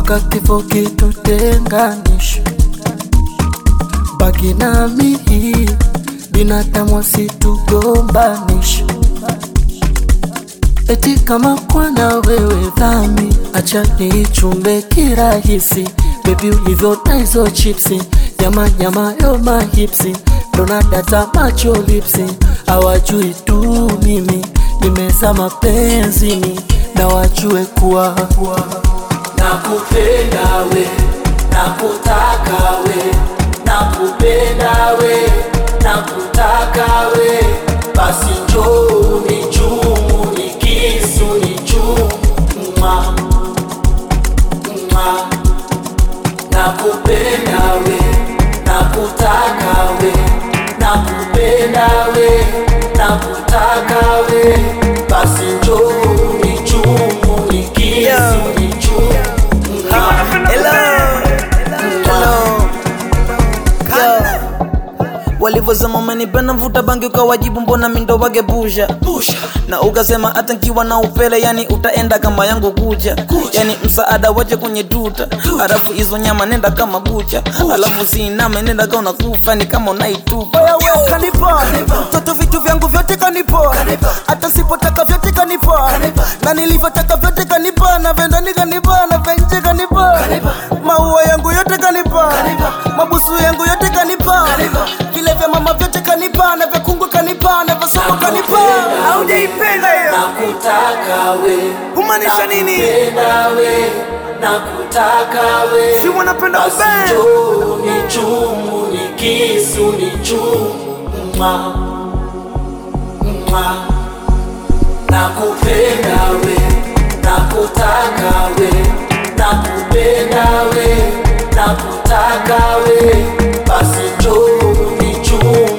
mpaka kifo kitutenganisha. Baki nami, binadamu wasitugombanisha. Eti kama kwana wewe dhami, acha niichumbe kirahisi. Baby ulivyota hizo chipsi, nyama nyama yo mahipsi, dona data macho lipsi, hawajui tu mimi nimeza mapenzini, na wajue kuwa nakupenda we, nakutaka we, nakupenda we, nakutaka we, basi njoo nichumu nikisu nichumu mwa mwa nakupenda we, nakutaka we, nakupenda we, nakutaka we, basi njoo nichumu nikisu nichumu mwa Hello. Hello. Yo. Walivyosema umenipenda mvuta bangi ukawajibu mbona mindo wage pusha na ukasema hata nkiwa na upele yani utaenda kama yangu kucha yani msaada waje kwenye tuta alafu hizo nyama nenda kama bucha alafu siiname nenda ka unakufa ni kama unaitupa Oya we ukanipa toto vitu vyangu vyote kanipa hata sipotaka vyote kanipa na nilivyotaka vyote kanipa na vendani kanipa na venje kanipa maua yangu yote kanipa mabusu yangu yote kanipa vile vya mama vyote kanipa na vya kungwe kanipa na vya soko kanipa haujaipenda hiyo nakutaka we kumaanisha nini nakupenda we nakutaka we si wanapenda basi kubend njoo nichumu nikisu nichumu mwa mwa nakupenda we nakutaka we nakupenda we nakutaka we basi njoo nichumu